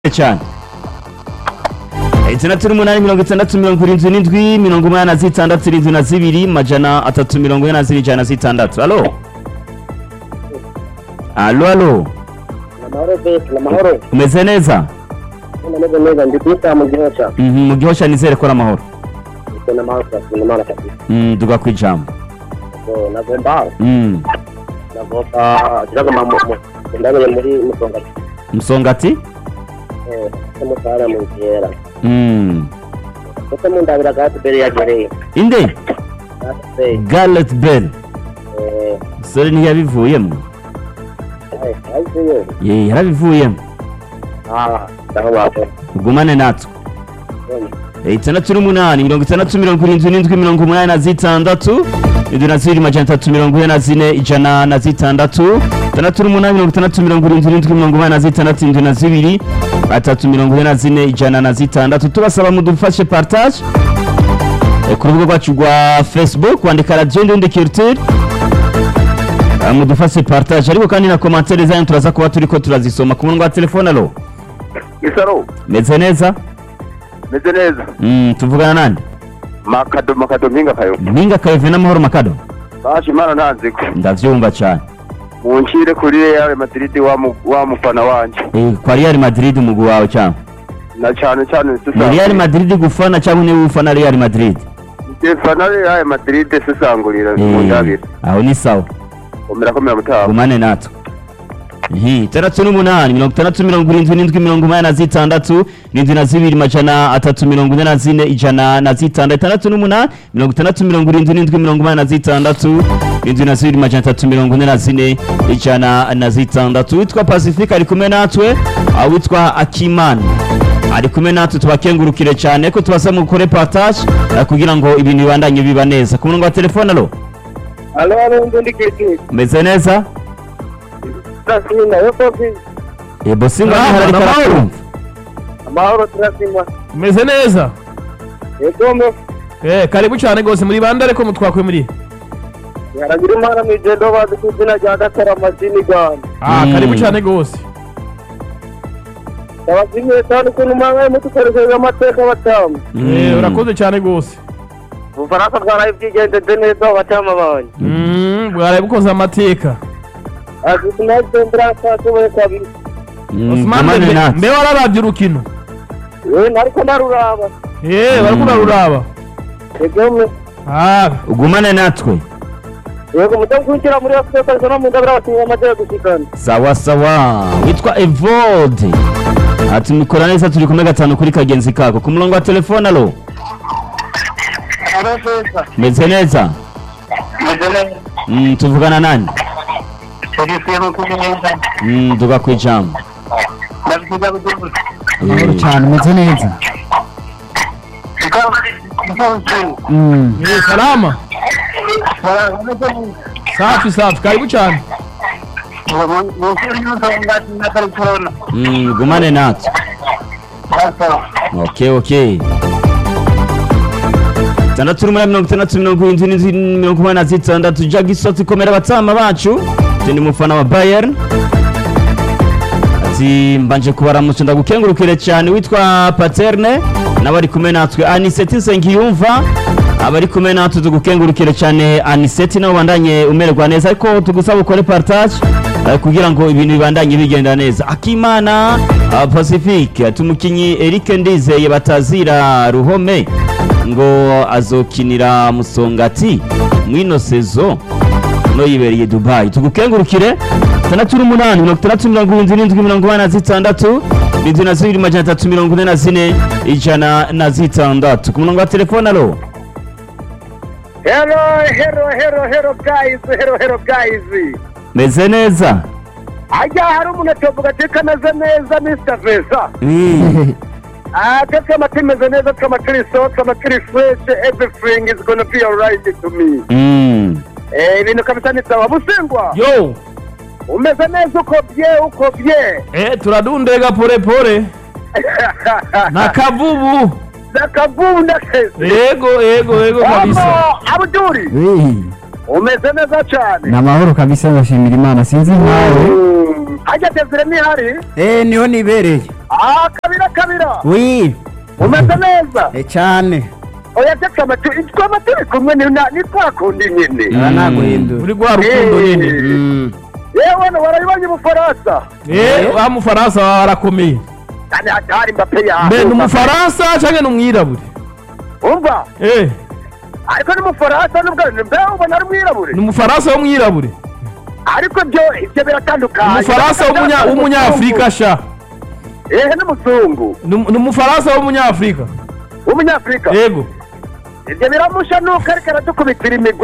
cyane itandatu n'umunani mirongo itandatu mirongo irindwi n'indwi mirongo umunani na zitandatu irindwi na zibiri majana atatu mirongo ine na zine ijana na zitandatu alo alo alo amahoro besi amahoro umeze neza nameze neza ndi kwita mu gihosha Mhm, mu gihosha nizere ko ari amahoro ndetse n'amahoro turasubira imana kabisa Mm, duga ku ijambo ubwo nagomba Mm, nagomba kiragomba mu mu ndabere muri musongati musongati eh se mutara mu kera Mm. ndetse mu ndabira gati bere yagereye inde gati gareth bell eh sore ntiyabivuyemo ai ai yo ye yarabivuyemo ah ndaho bato ugumane natwe itandatu n'umunani mirongo itandatu mirongo irindwi n'indwi mirongo umunani na zitandatu indwi na zibiri majana atatu mirongo ine na zine ijana na zitandatu itandatu n'umunani mirongo itandatu mirongo irindwi n'indwi mirongo umunani na zitandatu indwi na zibiri atatu mirongo ine na zine ijana na zitandatu tubasaba mudufashe partage Eh, ku rubuga rwacu rwa facebook wandika radiyo ndundi culture Eh, mudufashe partage ariko kandi na komantere zanyu turaza kuba turiko turazisoma ku murongo wa telefone alo isaro meze neza meze neza Mm, tuvugana nande makado makado mpinga kayo mpinga kayove n'amahoro makado baje imana ntanziko ndavyumva cyane muncire kuri real madrid wa mu- wa mufana wanje Eh, kwa real madrid umugwi wawe cyangwa na cyane cyane ni real madrid gufana cyangwa niwe ufana real madrid fana real madrid sisangurira mu Eh, ndabira aho ni sawa komera komera mutaha gumane natwe Ihi, itandatu n'umunani mirongo itandatu mirongo irindwi n'indwi mirongo umunani na zitandatu irindwi na zibiri majana atatu mirongo ine na zine ijana na zitandatu itandatu n'umunani mirongo itandatu mirongo irindwi n'indwi mirongo umunani na zitandatu irindwi na zibiri majana atatu mirongo ine na zine ijana na zitandatu witwa pacifique ari kumwe natwe aho witwa akimana ari kumwe natwe tubakengurukire cyane ko tubasaba mukore partage eh, kugira ngo ibintu bibandanye biba neza ku murongo wa telefone alo alo alo ndundi kiti umeze neza turasinda yo kofi yebo singa Ah, ariko amahoro. arakumva amahoro turasinda umeze neza yegome eh karibu cyane rwose muri bande ariko mutwakwe muri yaragira imana mu igendo bazi ku izina rya gatara amadini rwanda ah Mm. karibu cyane rwose abazimiye cyane ukuntu mwabaye mudukoresheje amateka batamu eh urakoze cyane rwose ubufaransa bwaraye bwigendeje neza abatama banyu mm bwaraye bukoze amateka ati sinazendera atashoboye kabiri Osman gumane mbe natwe mbe wararabye urukino we nariko ndaruraba eh bariko uraruraba yegome ah ugumane natwe yego mudamu kwinjira muri afurika ariko no mu ndabira abakinnyi bamaze gushikana sawa sawa witwa evode ati mukora neza turi kumwe gatanu kuri kagenzi kako ku murongo wa telefone alo arafesa meze neza mudene Mm, tuvugana nani serivisi y'umukumenyeza Mm, duga ku ijambo ndabikiza kugihugu Eh, cyane umeze neza eh salama safi safi karibu cyane mm, gumane natwe okay okay tandatu n'umunani mirongo itandatu mirongo irindwi n'indwi mirongo umunani na zitandatu jagisoti komera abatama bacu ndi mufana wa bayern ati mbanje kubaramutsa ndagukengurukire cyane witwa paterne n'abari kumwe natwe aniseti nsengiyumva abari kumwe natwe tugukengurukire cyane aniseti nabo bandanye umererwa neza ariko tugusaba ukore partage eh, kugira ngo ibintu bibandanye bigenda neza akimana ah, pacifique ati umukinyi eric ndizeye batazira ruhome ngo azokinira musongati mwino sezo no yibereye dubayi tugukengurukire tandatu n'umunani mirongo itandatu mirongo irindwi n'indwi mirongo inani na zitandatu irindwi na zibiri majana atatu mirongo ine na zine ijana na zitandatu ku murongo wa telefone alo Hello, hello, hello, hello guys, hello, hello guys. meze neza Ajya hari umuntu atovuga ati kameze neza Mr. Vesa. Mm. Ah, tete amati meze neza kama turi so, kama turi fresh, everything is gonna be alright to me. Mm. Eh, ibintu kabisa ni sawa. Busengwa, yo umeze neza uko bye, uko bye. eh turadundega pole pole na kavubu Nakavubu ndakeze. yego yego yego kabisa Omo, Abduri. Eh, umeze neza cyane ni amahoro kabisa ndashimira imana sinzi nkawe Mm, hajya desire nihari eh niho nibereye ah kabira kabira wi umeze neza eh cyane oya reka amatu twaba turi kumwe ni na- ni twa kundi nyine aba naguhindura muri rwa rukundo nyine Mm. yewe no warabibonye ubufaransa eh wa mufaransa wawe arakomeye kandi hatari mbape yawe mbe ni umufaransa cyangwa ni umwirabure umva eh ariko ni umufaransa nubwo mbe ubona ari umwirabure ni umufaransa w'umwirabure ariko byo ibyo biratandukanye umufaransa w'umunya- w'umunyafurika sha ehe n'umuzungu ni ni umufaransa w'umunyafurika w'umunyafurika yego ibyo biramusha nuko ariko aradukubitira imigwi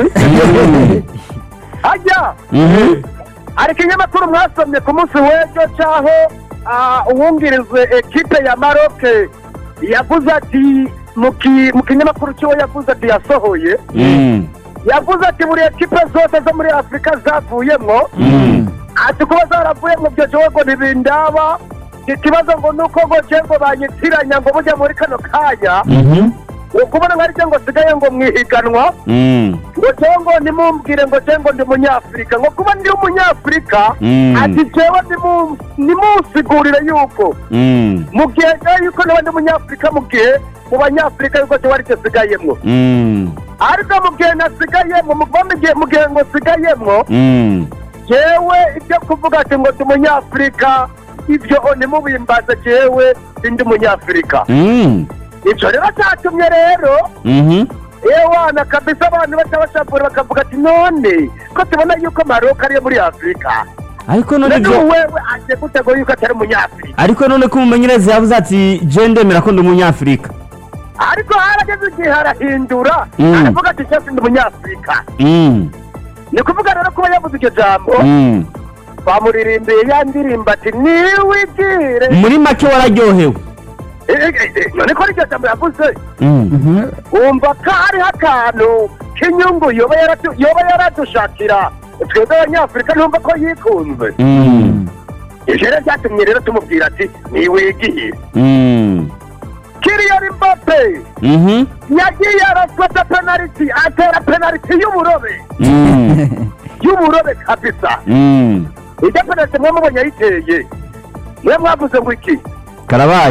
hajya Mhm. hari ikinyamakuru mwasomye ku munsi w'ejo cyaho ah, uwungirize ekipe ya maroke yavuze ati mu ki- mu kinyamakuru cy'uwo yavuze ati yasohoye Mm. yavuze ati buri ekipe zose zo muri afurika zavuyemo Mm. ati kuba zaravuyemo ibyo jewe ngo ntibindaba ikibazo ngo ni uko ngo je ngo banyitiranya ngo bujya muri kano kanya Mhm. ukubona nka ryo ngo sigaye ngo mwihiganwa Mm. ngo jewe ngo nimumbwire ngo je ngo ndi umunyafurika ngo kuba ndi umunyafurika Mm. ati jewe nimu- nimunsigurire yuko Mm. mu gihe jewe yuko nawe ndi umunyafurika mu gihe mu banyafurika yuko jewe aricyo sigayemwo Mm. ariko mu gihe nasigayemwo mu kuva mu gihe mu gihe ngo sigayemwo Mm. jewe ibyo kuvuga ati ngo ndi umunyafurika ibyo ntimubimbaze jewe ndi umunyafurika Mm. ibyo rero cyatumye rero Mhm. ewana kabisa abantu baca bashapura bakavuga ati none ko tubona yuko maroka ariyo muri afurika ariko none none byo wewe agiye gutego yuko atari umunyafurika ariko none ko umumenyereza yavuze ati je ndemera ko ndi umunyafurika ariko harageze igihe harahindura Mm. aravuga ati cyose ndi umunyafurika Mm. ni kuvuga rero kuba yavuze iryo jambo Mm. bamuririmbiye ya ndirimbo ati niwigire muri make wararyohewe Eh, eh, eh, none ko iryo jambo yavuze Mm. Mhm. wumva ko hariho akantu k'inyungu yoba yaradu- yoba yaradushakira twebwe abanyafurika ntumva ko yikunze Mm. ivyo rero byatumye rero tumubwira ati niwigiye Mm. kiriyari mbape Mhm. yagiye arafata penaliti atera penaliti y'uburobe Mm. y'uburobe kabisa Mm. ijya penaliti mwe mubonye ayiteye mwe mwavuze ngo iki karabaye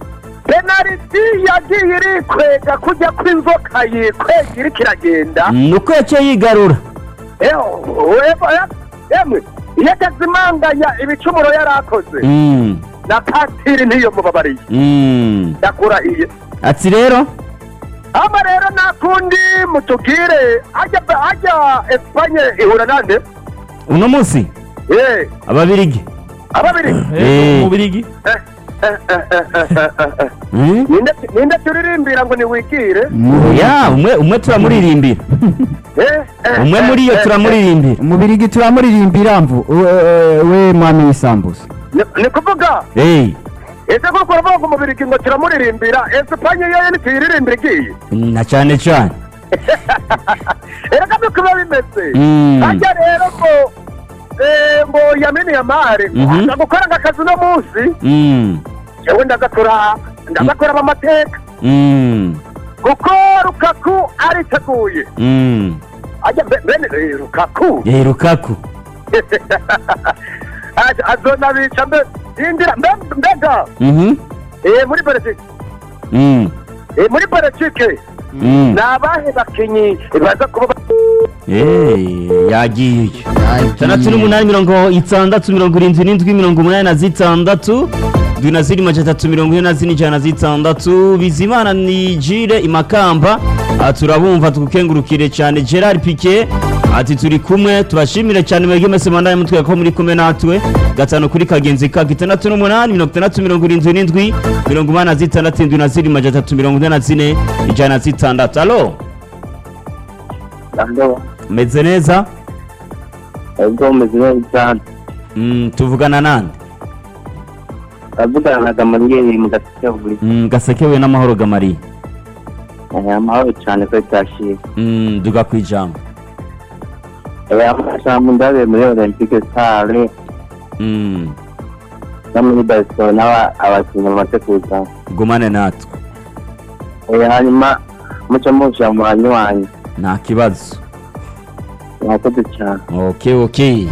penaliti yagiye irikwega kujya kw'inzoka yikwega iriko iragenda nuko yaciye yigarura yemwe iyo atazimanganya ibicumuro yari akoze Mm. na patiri ntiyo mubabariye Mm. ndakurahiye ati rero hama rero nakundi mutubwire hajya hajya esipanye ihura nande uno munsi Eh, ababirigi ababiri Eh. mu birigi Eh, eh, eh, eh, eh, eh, eh. Mm. Ninde- ninde turirimbira ngo niwigire Mu- ya umwe umwe turamuririmbira Eh, eh, umwe eh, muri yo eh, turamuririmbira umubirigi turamuririmbira mvu we- we mwami w'isambusa eh. Ni- ni kuvuga Eh. ese kuko uravuga ngo umubirigi ngo turamuririmbira esipanye yo ntituyiririmbira igiye na cyane cyane erega nuko biba bimeze Mm. hajya rero ngo eh, ngo yamini yamare Mhm. aza gukora akazi uno munsi Mm. jewe ndagakora ndagakora amateka Mm. kuko rukaku ariteguye Mm. ajya be- bene eh, rukaku Eh, Lukaku Aza- azonabica mbe indira mbe- mbega Mhm. eh, muri belgique Mm. eh, muri belgique Mm. ni abahe bakinyi baza kuba ba- Eh, yagiye itandatu n'umunani mirongo itandatu mirongo irindwi n'indwi mirongo umunani na zitandatu ndwi na ziri majana atatu mirongo ine na zine ijana na zitandatu bizimana ni jire imakamba aha turabumva tukukengurukire cyane gerard pike ati turi kumwe tubashimire cyane mwebwe mwese mwandaye mutwe ko muri kumwe natwe gatanu kuri kagenzi ka itandatu n'umunani mirongo itandatu mirongo irindwi n'indwi mirongo umunani na zitandatu indwi na ziri majana atatu mirongo ine na zine ijana na zitandatu alo Ando, meze neza ubwo umeze neza cyane Mm, tuvugana nande avugana na gamariyeri mu gasekeburi Mm, gasekewe n'amahoro gamariye amahoro cyane ko cyashimye Mm, duga ku ijambo amashambo ndabe muri olympique stare Mm, no muri barcelona aba- abakinnyi bamaze kuza gumane natwe Eh, hanyuma muce musha mu banywanyi nta kibazo mwakoze cyane okay okay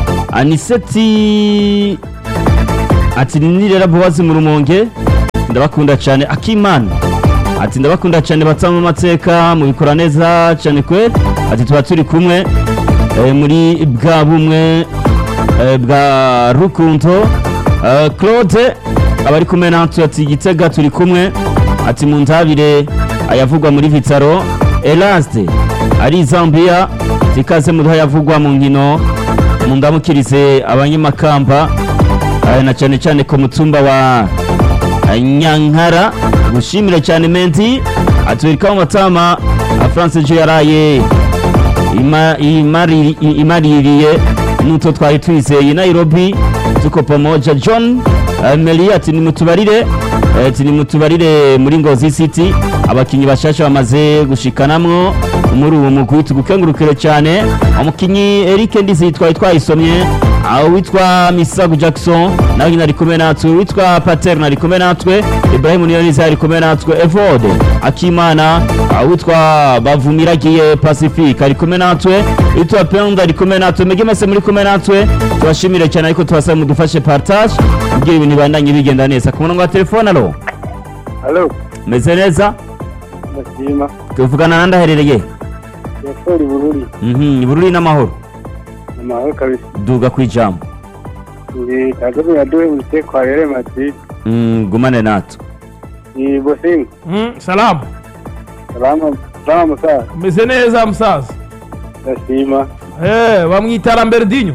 aniseti ati nirera bowazi mu rumonge ndabakunda cyane akimana ati ndabakunda cyane batanga amateka mubikora neza cyane kwe ati tuba turi kumwe eh, muri bwa bumwe eh, bwa rukundo Eh, claude abari kumwe natwe ati gitega turi kumwe ati mu ntabire ayavugwa muri vitaro elaste ari zambia tikaze mu yavugwa mu nkino mu ndamukirize abanyamakamba eh, na cyane cyane ku mutumba wa eh, nyankara gushimira cyane menti atwereka mu matama france jo yaraye ima- imari- i- imaririye n'utwo twari twizeye nairobi tuko pamoja john eh, meli ati nimutubarire eh, ati nimutubarire muri ngozi city abakinnyi bashasha bamaze gushikanamwo muri uwo mugwi tugukengurukire cyane umukinnyi eric ndizi twari twayisomye aho witwa misago jackson nawe nyine ari kumwe natwe witwa paterna ari kumwe natwe ibrahim niyoniza ari kumwe natwe evode akimana aho witwa bavumiragiye pacifique ari kumwe natwe witwa penda ari kumwe natwe mwebwe mwese muri kumwe natwe tubashimire cyane ariko tubasaba mudufashe partage kugira ibintu bibandanye bigenda neza ku murongo wa telefone alo halo meze neza ndashima tuvugana nandi aherereye yasori bururi Mhm, bururi n'amahoro amahoro kabisa duga ku ijambo ndi kagame yaduhe mute kwa rere madrid Mm, gumane natwe ni bosinga Mm, salamu salama salama musaza umeze neza musaza ndashima Eh, bamwita Lambertinho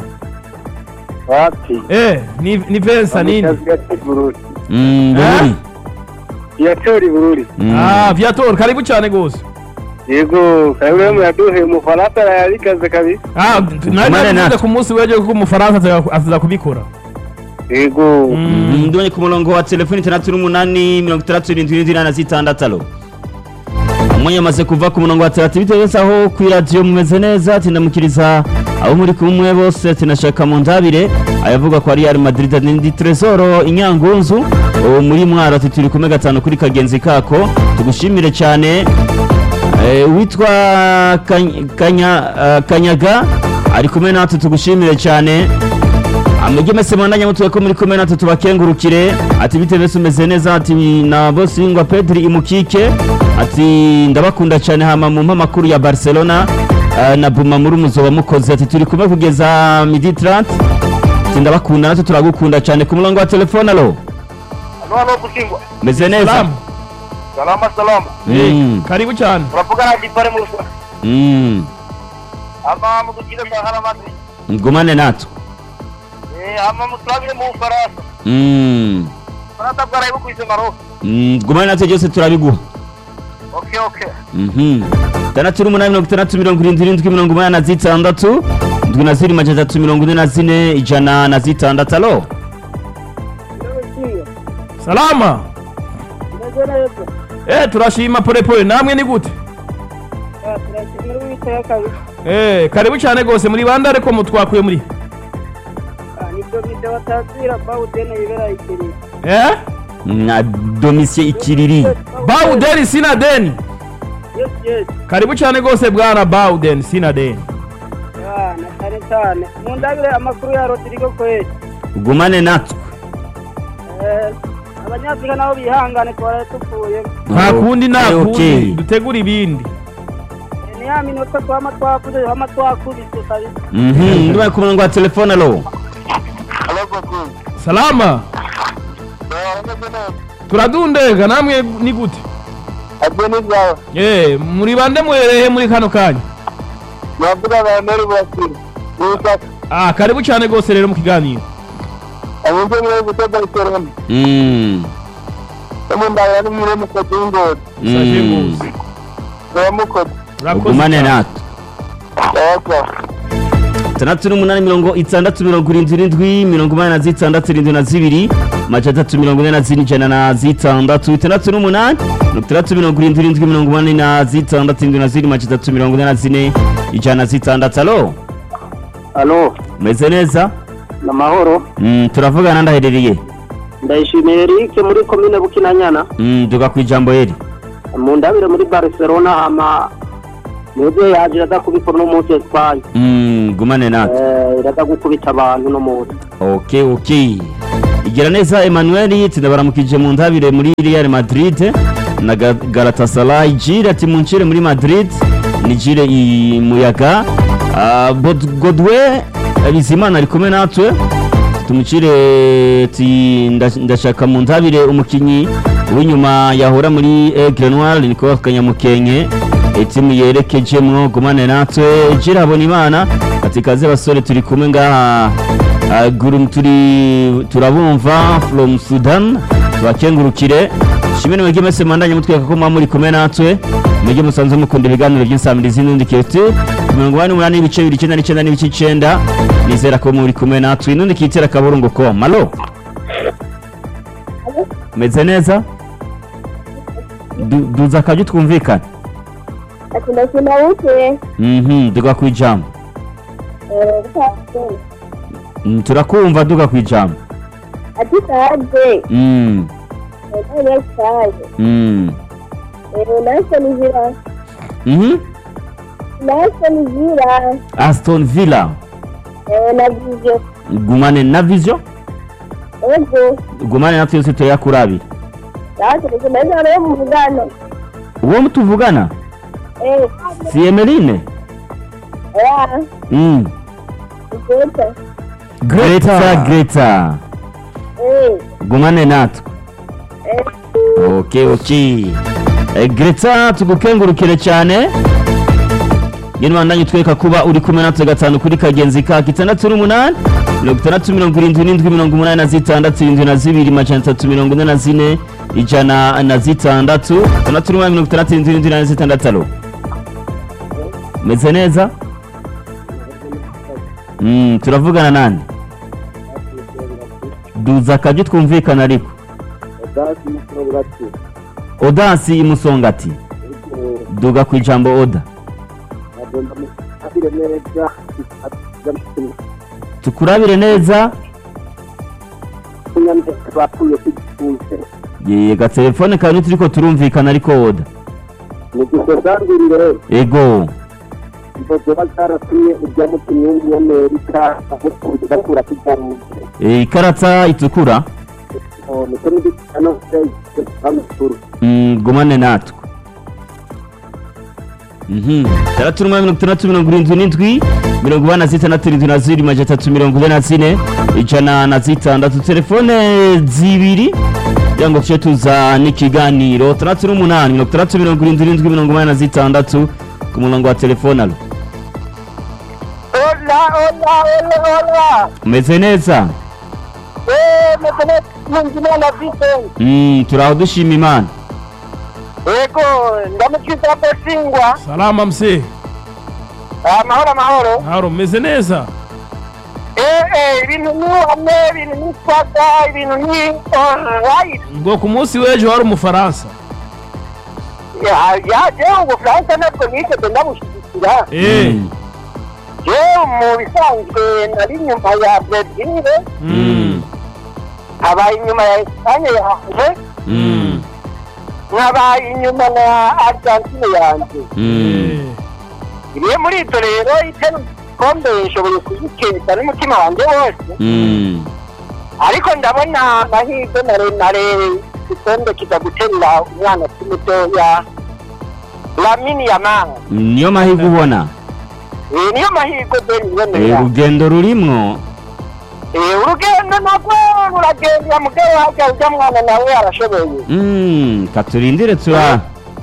wapi Eh, ni ni Vensa nini gati bururi Mm, bururi yasori bururi Mm. Ah, Viator karibu cyane gose yego kagame yaduhe umufaransa yarikaze kabisa Ah, Tumane nari natwe. navuze ku munsi w'ejo ko umufaransa aza- aza kubikora yego Mm. ndonye ku murongo wa telefoni itandatu n'umunani mirongo itandatu irindwi n'indwi na zitandatu alo umwanya amaze kuva ku murongo wa telefoni bitewe wese aho ku iradiyo mumeze neza tindamukiriza abo muri kumwe bose tinashaka mu ndabire ayavuga ko ari Real Madrid ndi Tresoro inyangunzu uwo muri mwaro ati turi kumwe gatanu kuri kagenzi kako tugushimire cyane Eh, witwa Kany- Kanya- eh, kanyaga ari kumwe natwe tugushimire cyane amujye mese mwandanya mutuwe ko muri kumwe natwe tubakengurukire ati bite bese umeze neza ati na bosingwa pedri imukike ati ndabakunda cyane hama mu mpamakuru ya barcelona eh, na buma muri muzoba mukoze ati turi kumwe kugeza midi 30 ati ndabakunda natwe turagukunda cyane ku murongo wa telefone alo hano hano gushingwa meze neza Salamu salama salama Mm, karibu cyane uravugana na gipare mu rusa mm, ama mudukire sahara madrid ngumane natwe eh ama muturabire mu bufaransa Mm, faransa bwaraye bukwise maroc mm, ngumane natwe byose turabiguha okay okay Mhm. tandatu n'umunani mirongo itandatu mirongo irindwi irindwi mirongo umunani na zitandatu indwi na ziri majana atatu mirongo ine na zine ijana na zitandatu alo salama Eh, turashima pole pole namwe ni gute Eh, karibu cyane gose muri bande ariko mutwakuye muri Eh? na domisiye ikiriri Bauden sina deni karibu cyane gose bwana Bauden sina deni cyane cyane mu ndabire amakuru ya rodrigo kweli gumane natwe Eh, abanyafurika nabo bihangane twaraye tupfuye nta kundi nta Okay, kundi okay. dutegura ibindi Eh, ni ya minota twama twakuze twama twakubise kabisa Mhm, ndibaye ku murongo wa telefone alo halo bosinga salama turadundega namwe ni gute abyo ni byawe Eh, muri bande muherehe muri kano kanya navuga na neri burasira n'ubutaka ah karibu cyane gose rero mu kiganiro abunze muri buto barcelona Mm, no ndabira ni muri mukozi w'ingodi Saje mm, gose. uramukoze Urakoze ugumane cyane. natwe yego tandatu n'umunani mirongo itandatu mirongo irindwi irindwi mirongo umunani na zitandatu irindwi na zibiri majana atatu mirongo ine na zine ijana na zitandatu itandatu n'umunani mirongo itandatu mirongo irindwi irindwi mirongo umunani na zitandatu irindwi na zine majana atatu mirongo ine na zine ijana na zitandatu alo halo meze neza ni amahoro Mm, turavugana ndaherereye ndayishimiye eric muri komine bukinanyana Mm, duga ku ijambo heri mu ndabire muri barcelona ama nibyo yaje iraza kubikora uno munsi Espagne Mm, gumane natwe Eh, iraza gukubita abantu uno munsi ok ok igira neza emmanuel tunabaramukije mu ntabire muri real madrid na Ga- galatasaray jire ati muncire muri madrid ni jire i muyaga Ah, Bod- godwe bizimana ari kumwe natwe tumucire ti nda- ndashaka mu ntabire umukinyi w'inyuma yahora muri aigle noir niko kanyamukenke etimu yerekejemwo gumane natwe jire habonimana ati kaze basore turi kumwe ngaha Ah, guru turi turabumva from sudan tubakengurukire shimwe mwege mwese mwandanye mutweka ko muba muri kumwe natwe mwege musanzwe mukunda ibiganiro by'insamirizi n'undi kete mirongo inani n'umunani n'ibice bibiri icyenda n'icyenda n'ibice icyenda nizera ko muri kumwe natwe n'undi kitera akaburungu ko malo meze neza Du- duza akajya twumvikana ati ndakunabuke mhm duga ku ijambo Mm, turakumva duga ku ijambo ati saje Mm, none saje mm. naso nizira Mhm. naso nizira aston villa navyo gumane na vision ego gumane natwe yose tuyakurabira naso nikomeza rero mu mugano uwo mutuvugana eh si emeline ya mm. igeta greta greta eh gumane natwe eh ok ok Eh, greta tugukengurukire cyane ngene wandanye utwereka kuba uri kumwe natwe gatanu kuri kagenzi ka itandatu n'umunani mirongo itandatu mirongo irindwi n'indwi mirongo umunani na zitandatu irindwi na zibiri majana atatu mirongo ine na zine ijana na zitandatu itandatu n'umunani mirongo itandatu irindwi n'indwi na zitandatu alo meze neza Mm, turavugana nande duza akajya twumvikana ariko odansi imusongati duga ku ijambo oda tukurabire neza bapfuye kwifunze Ye, gatelefone kawe turiko turumvikana ariko oda nigusosangirire ego izo zoba zaratumye urya mukinnyi w'umunyamerika bakura kigaruke Eh, ikarata itukura niko n'igitano cy'amakuru Mm, gumane natwe Mhm. Tandatu n'umunani mirongo itandatu mirongo irindwi n'indwi mirongo ine na zitandatu irindwi na zibiri majana atatu mirongo ine na zine ijana na zitandatu telefone zibiri kugira ngo tujye tuza n'ikiganiro tandatu n'umunani mirongo itandatu mirongo irindwi n'indwi mirongo inani na zitandatu ku murongo wa telefone alo Hola, hola, hola, hola. umeze neza Eh, meze neza Nkunzimana Vincent. Mm, turaho dushima imana Yego, ndamukiza Bosingwa. salama mse Amahoro, amahoro. haro meze neza Eh, eh, ibintu ni hamwe, ibintu ni swaga, ibintu ni alright. ngo ku munsi w'ejo hari umufaransa Ya, ya, je, ubufaransa ntabwo nigeze ndabushigikira. eh Mm. Je, mu bisanzwe nari inyuma ya Brazil, Mm. nkaba inyuma ya Espagne yanjye, Mm. nkaba inyuma na Argentine yanjye. Mm. iriye muri ibyo rero itera igikombe ishoboye kuzikeza n'umutima wanjye wose Mm. ariko ndabona amahirwe maremare igikombe kiza guterura umwana ukiri mutoya lamini yamani niyo mahirwe ubona Eh, niyo mahirwe deni Eh, ibonera urugendo rurimwo Eh, urugendo nabwo ruragendera mugabo hajya ujya mwana nawe arashoboye Mm, katurindire tura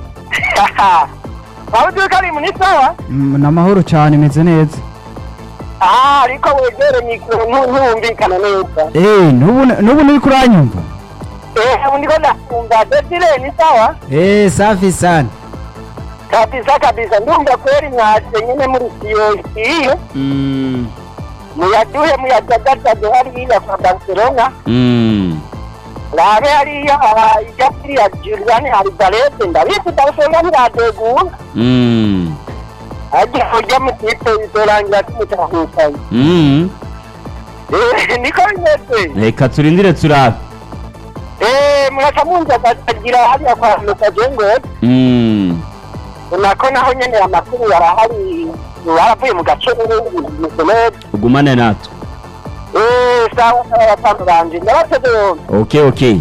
waba uzi ko ari muri sawa Mm, ni amahoro cyane meze neza Ah, ariko wegere mikoro ntu- ntuwumvikana neza Eh, n'ubu n'ubu nturi kuranyumva Eh, ubu ndiko ndakumva desire ni sawa Eh, safi sana kabisa kabisa ndumva kweli mwaje nyine muri siyo iyo Mm. muyaduhe muyajagajage hariya kwa barcelona Mm. rabe hariya aha, ijya kuri ya juliani aribarete ndabizi barcelona ntiradegura Mm. agiye ujya mu kipe bizorangira tumutahukanye Mm. Eh, niko bimeze reka turindire turabe Eh, muraca munza akagira hariya kwa mukajengo Mm. nako naho nyene amakuru yarahari baravuye mu gace n'ibindi neza ugumane natwe Eh, sawa sawa batanu banje ndabateze yombi okay okay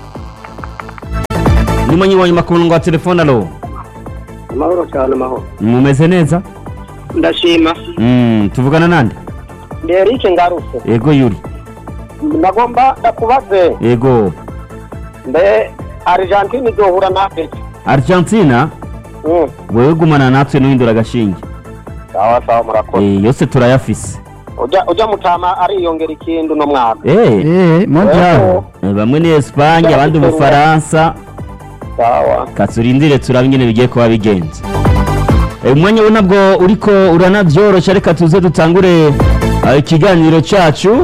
nimwe nyibonye makuru wa telefone alo amahoro cyane amahoro mumeze neza ndashima mm, tuvugana nande nderike ngarutse ego yuri ndagomba ndakubaze ego mbe argentine izohura na afurika argentina wewe gumana natwe nuhindura agashinge sawa sawa murakoze Eh, yose turayafise ujya ujya mutama ariyongera ikindi uno mwaka Eh, eh mondial eh, bamwe ni Espagne abandi Ubufaransa sawa katurindire turabe ingene bigiye kuba bigenze Eh, umwanya we nabwo uriko uranavyorosha reka tuze dutangure eh, ikiganiro cacu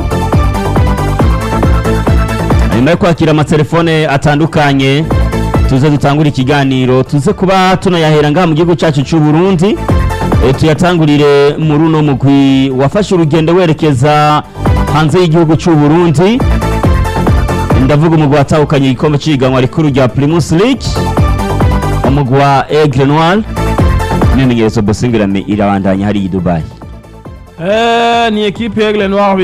nyuma yo kwakira amatelefone atandukanye tuze dutangure ikiganiro tuze kuba tunayahera ngaha mu gihugu cyacu cy'u Burundi Eh, tuyatangurire muri uno mugwi wafashe urugendo werekeza hanze y'igihugu cy'u Burundi ndavuga umugwi watahukanye igikombe cy'ihiganwa rikuru rya Primus League umugwi wa Aigle Noir n'imenyerezo Bosingirame irabandanya hariya i Dubai Eh, ni ekipe ya Aigle Noir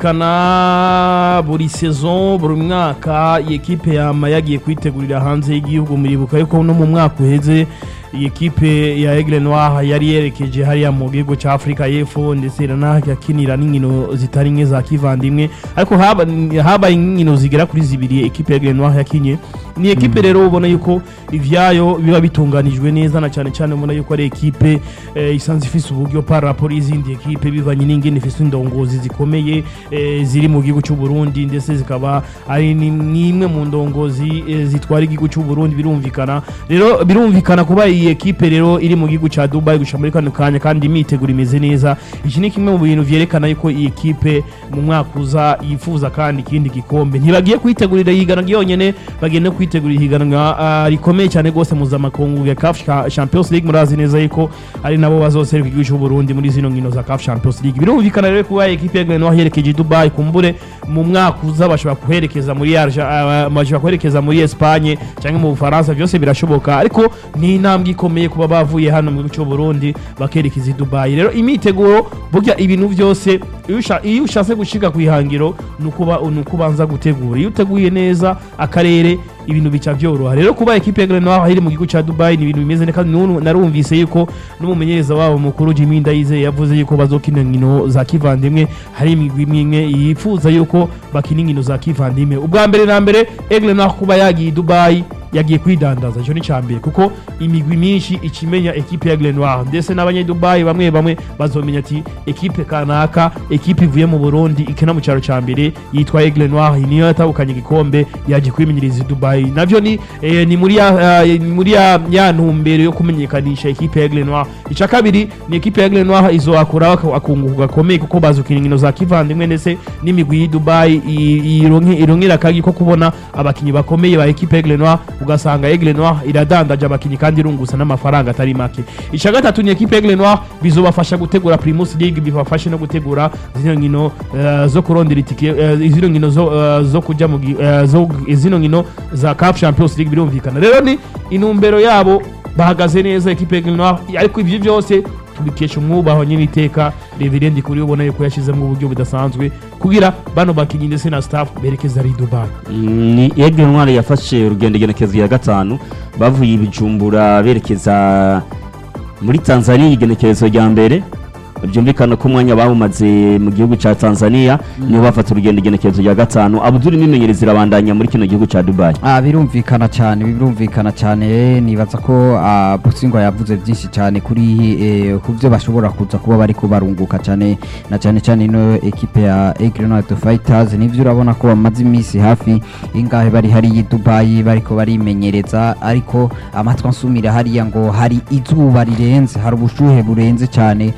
birumvikana buri saison buri mwaka iyi ekipe yama yagiye kwitegurira hanze y'igihugu muribuka yuko no mu mwaka uheze iyi ekipe ya Aigle Noir yari yerekeje hariya mu gihugu cya Afurika y'Epfo ndetse iranahakinira n'inkino zitari nke za kivandimwe ariko haba habaye inkino zigera kuri zibiri ekipe ya Aigle Noir yakinye ni ekipe rero ubona yuko ivyayo biba bitunganijwe neza na cyane cyane ubona yuko ari ekipe eh, isanzwe ifise uburyo par rapport y'izindi ekipe bivanye n'ingene ifise indongozi zikomeye eh, ziri mu gihugu cy'u Burundi ndetse zikaba ari ni- n'imwe mu ndongozi eh, zitwara igihugu cy'u Burundi birumvikana rero birumvikana kuba iyi ekipe rero iri mu gihugu cya Dubai gushika muri kano kanya kandi imiteguro imeze neza iki ni kimwe mu bintu vyerekana yuko iyi ekipe mu mwaka uza yifuza kandi ikindi gikombe ntibagiye kwitegurira ihiganwa ryonyene bagenda kwitegurira ihiganwa ah, rikomeye cyane rwose mpuzamakungu ya CAF Cha- Champions League murazi neza yuko ari nabo bazoseruka igihugu cy'u Burundi muri zino nkino za CAF Champions League birumvikana rero kuba ekipe ya Grenoble Noir yerekeje i Dubai kumbure mu mwaka uza bashobora kuherekeza muri Arja- ah, bashobora kuherekeza muri Espagne cyangwa mu Bufaransa byose birashoboka ariko ni intambwe ikomeye kuba bavuye hano mu gihugu cy'u Burundi bakerekeza i Dubai rero imiteguro burya ibintu byose iyo usha- iyo ushatse gushika ku ihangiro ni ukuba ni uko ubanza gutegura iyo uteguye neza akarere ibintu bica byoroha rero kuba ekipe ya Grenoble iri mu gihugu cya Dubai ni ibintu bimeze neza kandi n'ubu narumvise yuko n'umumenyereza wabo mukuru Jimmy Ndayizeye yavuze yuko bazokina inkino za kivandimwe hari imigwi imwe imwe yifuza yuko bakina inkino za kivandimwe ubwa mbere na mbere Aigle Noir kuba yagiye i Dubai yagiye kwidandaza icyo ni icya mbere kuko imigwi myinshi ikimenya ekipe ya Aigle Noir ndetse n'abanyedubayi bamwe bamwe bazomenya ati ekipe kanaka ekipe ivuye mu Burundi ikina mu cyaro cya mbere yitwa Aigle Noir niyo yatahukanye igikombe yagiye kwimenyereza i Dubai navyo ni eh, ni muri ya eh, ni muri ya, ya ntumbero yo kumenyekanisha ekipe ya Aigle Noir icya kabiri ni ekipe ya Aigle Noir izohakura akunguka gakomeye kuko bazukina inkino za kivandimwe ndetse n'imigwi y'i Dubai i- ironke- ironkera akagi ko kubona abakinyi bakomeye ba ekipe ya Aigle Noir ugasanga Aigle Noir iradandaje abakinyi kandi irungusa n'amafaranga atari make icya gatatu ni ekipe ya Aigle Noir bizobafasha gutegura Primus League bibafashe no gutegura zino nkino eh, zo kurondera itike eh, zino nkino zo eh, zo kujya mu gi- eh, zo zino nkino za CAF Champions League birumvikana rero ni intumbero yabo bahagaze neza ekipe ya Aigle Noir ariko ibyo byose tubikesha umwubaho nyine iteka reverend kuri ubona yuko yashyizemo uburyo budasanzwe kugira bano bakinyi ndetse na staff berekeza ari i Dubai Mm, ni Aigle Noir yafashe urugendo igenekezo ya gatanu bavuye i Bujumbura berekeza muri Tanzania igenekerezo rya mbere byumvikana ko umwanya bawumaze mu gihugu cya Tanzania niho bafata urugendo igenekerezo rya gatanu abuduri imimenyereza irabandanya muri kino gihugu cya Dubai Ah, birumvikana cyane birumvikana cyane nibaza ko ah, Busingwa yavuze byinshi cyane kuri eh, ku byo bashobora kuza kuba bari kubarunguka cyane na cyane cyane ino ekipe ya Aigle Noir Fighters nivyo urabona ko bamaze iminsi hafi ingahe bari hari i Dubai bariko barimenyereza ariko amatwi ansumira hariya ngo hari izuba rirenze hari ubushuhe burenze cyane hariya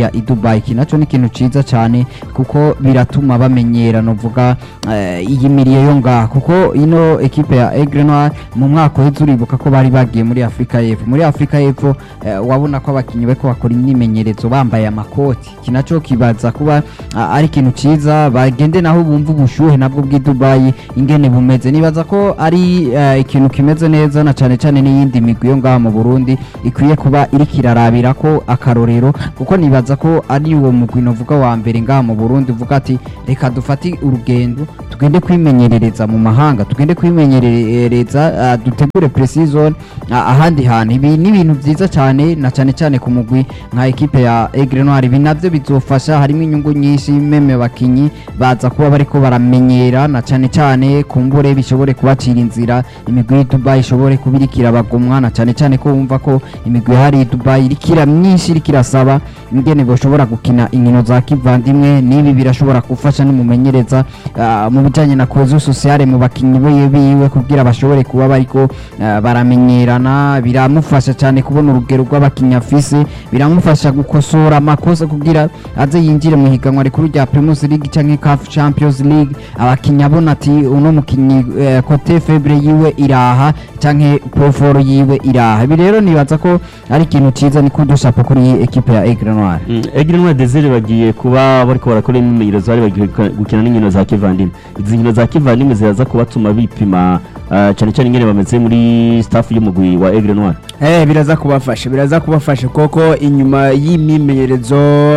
hariya i Dubai iki naco ni ikintu ciza cyane kuko biratuma bamenyera novuga eh, iyi miriye yo ngaha kuko ino ekipe ya Aigle Noir mu mwaka uheze uribuka ko bari bagiye muri Afrika y'Epfo muri Afrika y'Epfo eh, wabona ko abakinyi bariko bakora imyimenyerezo bambaye amakoti iki naco kibaza kuba ah, ari ikintu ciza bagende naho bumva ubushuhe nabwo bw'i Dubai ingene bumeze nibaza ko ari eh, ikintu kimeze neza na cane cane n'iyindi migwi yo ngaha mu Burundi ikwiye kuba iriko irarabira ko akarorero kuko nibaza ko ari uwo mugwi novuga wa mbere ngaha mu Burundi uvuga ati reka dufate urugendo tugende kwimenyerereza mu mahanga tugende kwimenyerereza ah, dutegure pre-season ah, ahandi hantu ibi ni ibintu vyiza cyane na cane cane ku mugwi nka ekipe ya Aigle Noir ibi navyo bizofasha harimo inyungu nyinshi meme bakinyi baza kuba bariko baramenyera na cane cane kumbure bishobore kubacira inzira imigwi y'i Dubai ishobore kubirikira bagumwa na cane cane ko wumva ko imigwi hari i Dubai irikira myinshi iriko irasaba ingene boshobora gukina inkino za kivandimwe n'ibi birashobora gufasha n'umumenyereza ah, mu bijanye na cohesion sociale mu bakinyi biwe biwe kugira bashobore kuba bariko ah, baramenyerana biramufasha cyane kubona urugero rw'abakinyi afise biramufasha gukosora amakosa kugira aze yinjire mu higanwa rikuru rya Primus League canke CAF Champions League abakinyi abona ati uno mukinyi eh, kote febre yiwe iraha canke proforo yiwe iraha ibi rero nibaza ko ari ikintu ciza ni kudushapo kuri iyi ekipe ya Aigle Noir Mm, Aigle Noir Desire bagiye kuba bariko barakora imyimenyerezo bari bagiye guka- gukina n'inkino za kivandimwe izi nkino za kivandimwe ziraza kubatuma bipima ah, cane cane ingene bameze muri staff y'umugwi wa Aigle Noir Eh biraza kubafasha biraza kubafasha koko inyuma y'imyimenyerezo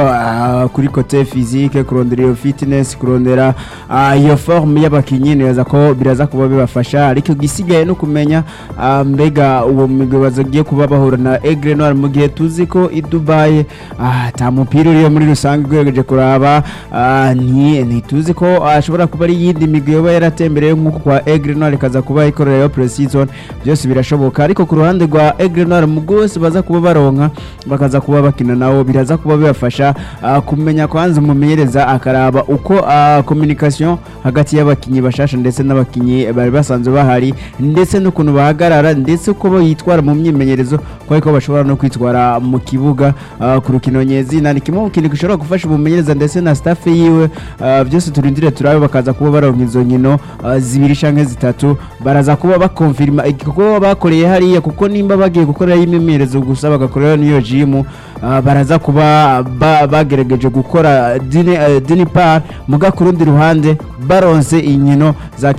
ah, kuri kote physique kurondera iyo fitness kurondera ah, iyo forme y'abakinyi neza ko biraza kuba bibafasha ariko igisigaye no kumenya ah, mbega uwo migwi bazogiye kuba bahura na Aigle Noir mu gihe tuzi ko i Dubai ah, ta mupira uriyo muri rusange ugerageje kuraba ah, ni ntituzi ko ashobora kuba ari yindi migwi yoba yaratembereye nk'uko kwa Aigle Noir ikaza kuba ikorera yo pre-season byose birashoboka ariko ku ruhande rwa Aigle Noir mu bwose baza kuba baronka bakaza kuba bakina nabo biraza kuba bibafasha ah, kumenya kwanza umumenyereza akaraba uko ah, communication hagati y'abakinyi bashasha ndetse n'abakinyi bari basanzwe bahari ndetse n'ukuntu bahagarara ndetse uko yitwara mu myimenyerezo ko ariko bashobora no kwitwara mu kibuga ah, ku rukino nyezina ni kimwe mu kintu gishobora gufasha umumenyereza ndetse na staff yiwe ah, byose turindire turabe bakaza kuba baronka izo nkino ah, zibiri canke zitatu baraza kuba bakonfirma igikorwa bakoreye hariya kuko nimba bagiye gukorera imyimenyerezo gusa bagakorera n'iyo jimu ah, baraza kuba ba- bagerageje gukora dini, uh, dini par muga ku rundi ruhande baronse inkino za